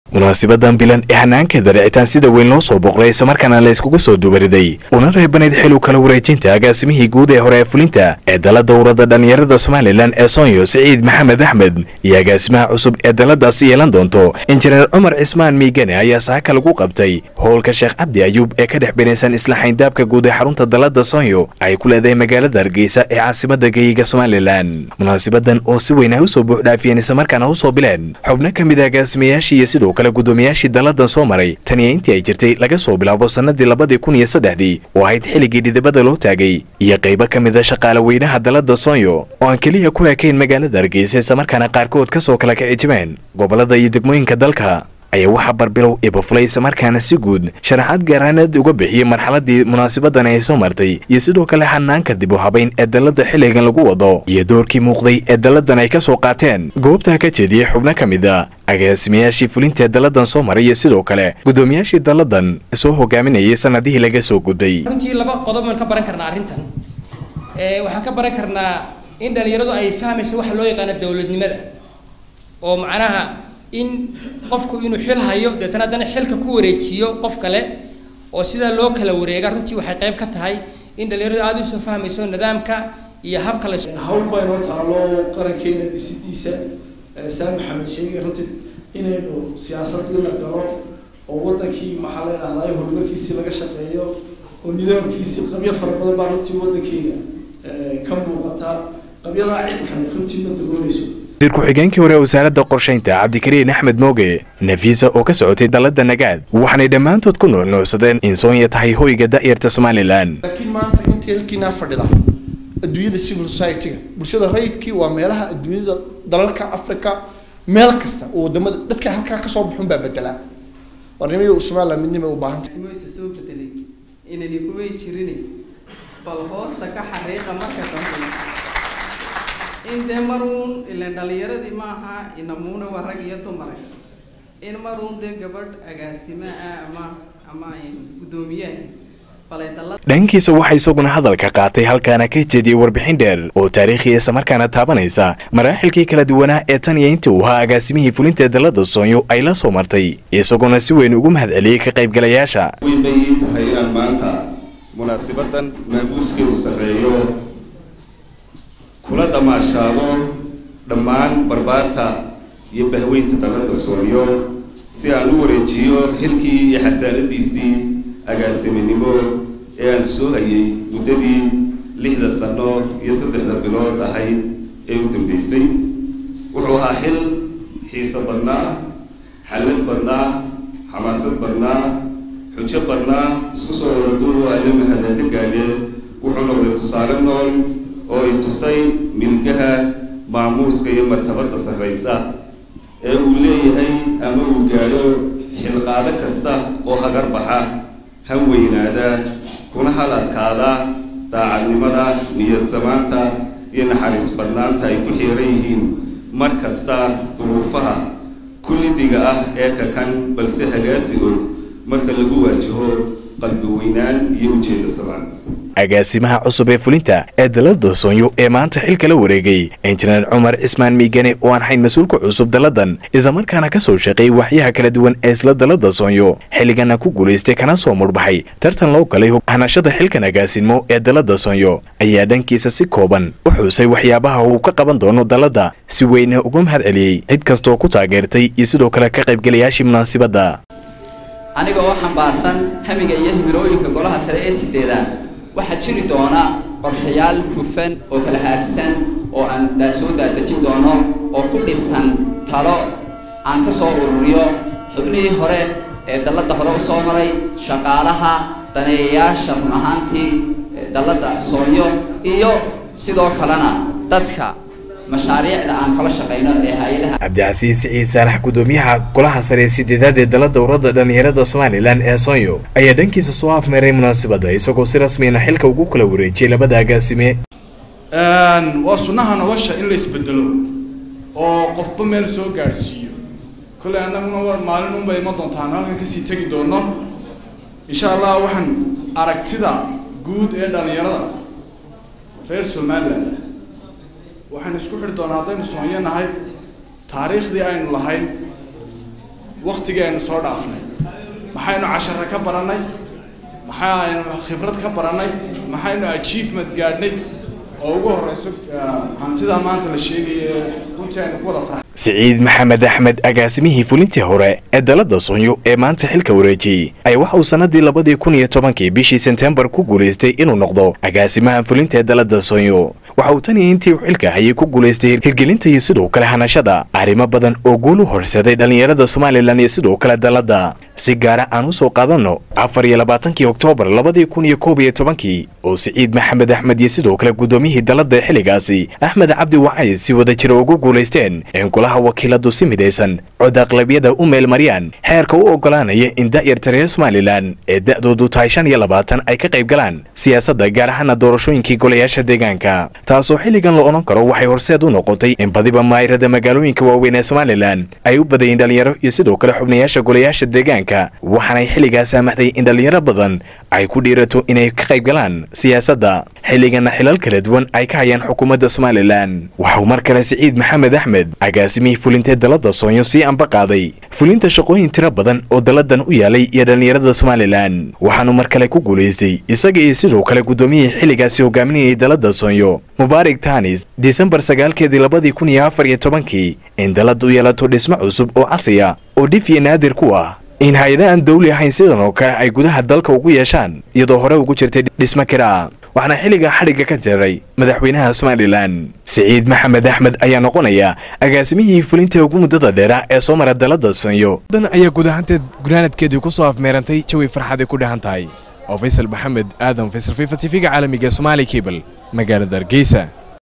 munaasibadan bilan ee hanaankeeda dhicitaan sida weyn loo soo boqray islamarkaana la iskugu soo dubariday una reebanayd xiluu kala wareejinta agaasimihii guud ee hore ee fulinta ee dala dowrada dhallinyarada somalilan ee soonyo siciid maxamed axmed iyo agaasimaha cusub ee daladaasi yeelan doonto injineer cumar cismaan miigane ayaa saaka lagu qabtay howlka sheekh cabdi ayuub ee ka dhex binaysan isla xayndaabka guud ee xarunta dalada soonyo ay ku leedahay magaalada hargeysa ee caasimada geyiga somalilan munaasibadan oo si weyn ay usoo buuxdhaafiyeen islamarkaana usoo bileen xubno ka mid a agaasimayaashii iyo sidoo kale gudoomiyaashii dalladan soo maray taniya intii ay jirtay laga soo bilaabo sannadii labadii kun iyo saddexdii oo ahayd xilligii dhidibada loo taagay iyo qaybo ka mid a shaqaale weynaha dallada soonyo oo aan keliya ku ekayn magaalada hargeysa islamarkaana qaarkood ka soo kala kicijimeen gobollada iyo degmooyinka dalka ayaa waxaa barbilow ibafulay islamarkaana si guud sharaxaad gaaraaneed uga bixiyey marxaladii munaasabadan ay soo martay iyo sidoo kale hanaanka dib u habayn ee dallada xilligan lagu wado iyo doorkii muuqday ee dalladan ay ka soo qaateen goobtaa ka jeediyey xubno ka mid a agaasimayaashii fulinta ee dalladan soo maray iyo sidoo kale gudoomiyaashii dalladan soo hogaaminayay sanadihii laga soo gudbay runtii laba qodob baan ka baran karnaa arrintan waxaan ka baran karnaa in dhalinyaradu ay fahmayso waxa loo yaqaano dowladnimada oo macnaha in qofku inuu xil hayo deetana haddana xilka ku wareejiyo qof kale oo sidaa loo kala wareega runtii waxay qayb ka tahay in dhalinyaradu aada usoo fahmayso nidaamka iyo habka la hawl baa inoo taalo qarankeena dhisidiisa saan maxamed sheegay runtii inaynu siyaasadii la galo oo wadankii maxaa la dhahdaa horumarkiisii laga shaqeeyo oo nidaamkiisii qabyo fara badan baa runtii wadankeena ka muuqata qabyadaa cid kale runtii ma dagoonayso wasiir ku-xigeenkii hore wasaaradda qorshaynta cabdikariin axmed mooge nafiisa oo ka socotay dalladda nagaad waxaanay dhammaantood ku nuucnuucsadeen in soonya tahay hoyga da'yarta somalilan laakiin maanta intii halkiinaa fadhida adduunyada civil society-ga bulshada rayidkii waa meelaha adduunyada dalalka africa meel kasta oo wadamada dadka halkaa kasoo baxun baa bedelaa warnimada somaliland midnima u baahanta simoysa soo bedelay inani kumay jirin bal hoosta ka xariiqa marka dambe in dee maruun ilan dhalinyaradii maaha inamuuna waa rag iyo dumar in maruun dee gabadh agaasima ah ama ama guddoomiyaha dhankiisa waxaa isaguna hadalka qaatay halkaana ka jeediyey warbixin dheer oo taariikhi islamarkaana taabanaysa maraaxilkii kala duwanaa ee tan iyo intii uu ahaa agaasimihii fulinta dalada soonyo ay la soo martay isaguna si weyn ugu mahad celiyey ka qaybgalayaasha weyn bay ii tahay inaan maanta munaasabadan maabuuskeedu sarreeyo kula damaashaado dhammaan barbaarta iyo bahweynta dalada soonyo si aan u wareejiyo xilkii iyo xasaanadiisii agaasiminimo ee aan soo hayay muddadii lixda sano iyo saddexda bilood ahayd ee u dambeysay wuxuu ahaa xil xiiso badnaa xallad badnaa xamaasad badnaa xujo badnaa isku soo wada duubo alle mahada ka gaadhee wuxuu noqday tusaale nool oo ay tusay milgaha maamuuska iyo martabada sarraysa ee uu leeyahay ama uu gaadho xilqaado kasta oo hagar baxa han weynaada kuna hal adkaada daacadnimada niyadsamaanta iyo naxariis badnaanta ay ku xiiran yihiin mar kasta duruufaha kullidiga ah ee kakan balse hagaasigood marka lagu waajaho qalbi weynaan iyo ujeeda samaan agaasimaha cusub ee fulinta ee dalada soonyo ee maanta xilka la wareegay injineer cumar cismaan miigane oo aan hayn mas-uulka cusub dalladan islamarkaana ka soo shaqeeyey waxyaha kala duwan ee isla dalada soonyo xilligana ku guulaystay kana soo murbaxay tartan loo galay hanashada xilkan agaasinmo ee dalada soonyo ayaa dhankiisa si kooban u xuusay waxyaabaha uu ka qaban doono dalladda si weyna uga mahad celiyey cid kastooo ku taageertay iyo sidoo kale ka qaybgalayaashii munaasibadda aniga oo xambaarsan hamiga iyo himilooyinka golaha sare ee sideeda waxaa jiri doona qorshayaal hufan oo kala haadsan oo aan soo daadejin doono oo ku dhisan talo aan ka soo ururiyo xubnihii hore ee dalladda hore u soo maray shaqaalaha daneeyayaasha run ahaantii dalladda soonyo iyo sidoo kalena dadka mashaariicda aan kala shaqayno ee hay-adaha cabdicasiis siciid saalax gudoomiyaha golaha sare ee sideedaad ee dala dowrada dhallinyarada somalilan ee soonyo ayaa dhankiisa soo afmeeray munaasabadda isagoo si rasmiyana xilka ugu kala wareejiyay labada agaasime waa sunnaha nolosha in la isbedelo oo qofba meel soo gaadhsiiyo kolley annaguna maalin unba iman doontaan halkan kasii tegi doono insha allah waxaan aragtida guud ee dhallinyarada reer somaliland waxaan isku xidhi doonaa haddaynu soonyo nahay taariikhdii aynu lahayn waktigii aynu soo dhaafnay maxaynu cashare ka barannay maxaynu khibrad ka barannay maxaynu achievement gaadhnay oo ugu horeyso hantida maanta la sheegaya runtii aynu ku wada farxay siciid maxamed axmed agaasimihii fulintii hore ee dalada soonyo ee maanta xilka wareejiyey ayaa waxa uu sannadii labadii kun iyo tobankii bishii sebtembar ku guulaystay inuu noqdo agaasimaha fulinta ee dalada soonyo waxa uu tan iyo intii uu xilka hayay ku guulaystay hirgelinta iyo sidoo kale hanashada arrimo badan oo guul u horsaday dhallinyarada somalilan iyo sidoo kale dalada si gaara aan u soo qaadanno afar iyo labaatankii oktoobar labadii kun iyo koob iyo tobankii oo siciid maxamed axmed iyo sidoo kale guddoomiyihii dalada xilligaasi axmed cabdi wacay si wada jira ugu guulaysteen in golaha wakiiladu si midaysan cod aqlabiyada u meelmariyaan xeerka u oggolaanaya in da'yarta reer somalilan ee da'doodu tahay shan iyo labaatan ay ka qayb galaan siyaasadda gaar ahaana doorashooyinkii golayaasha deegaanka taasoo xilligan la odhan karo waxay horseed u noqotay in badiba maayirada magaalooyinka waaweyn ee somalilan ay u badayeen dhalinyaro iyo sidoo kale xubnayaasha golayaasha deegaanka waxaanay xilligaa saamaxday in dhalinyaro badan ay ku dhiirato inay ka qayb galaan siyaasadda xilligana xilal kala duwan ay ka hayaan xukuumadda somalilan waxauu mar kale siciid maxamed axmed agaasimihii fulintee dalada soonyo sii anba qaaday fulinta shaqooyin tiro badan oo daladan u yaalay iyo dhallinyarada somalilan waxaanu mar kale ku guulaystay isaga iyo sidoo kale guddoomiyihii xilligaasi hogaaminayay dalada soonyo mubaarak tanis disembar sagaalkeedii labadii kun iyo afar iyo tobankii in dalada u yeelato dhismo cusub oo casriya oo dhif iyo naadir ku ah in hay-ada aan dawli ahayn sidan oo kale ay gudaha dalka ugu yeeshaan iyadoo hore ugu jirtay dhismo kiraa waxaana xilligaa xadhigga ka jaray madaxweynaha somalilan siciid maxamed axmed ayaa noqonaya agaasimihii fulinta ugu muddada dheera ee soo mara dalada soonyo dan ayaa guud ahaanteed gunaanadkeedii ku soo afmeerantay jawi farxaday ku dhahan tahay oo faysal maxamed aadan faysal fifa tv-ga caalamiga somaali cable magaalada hargeysa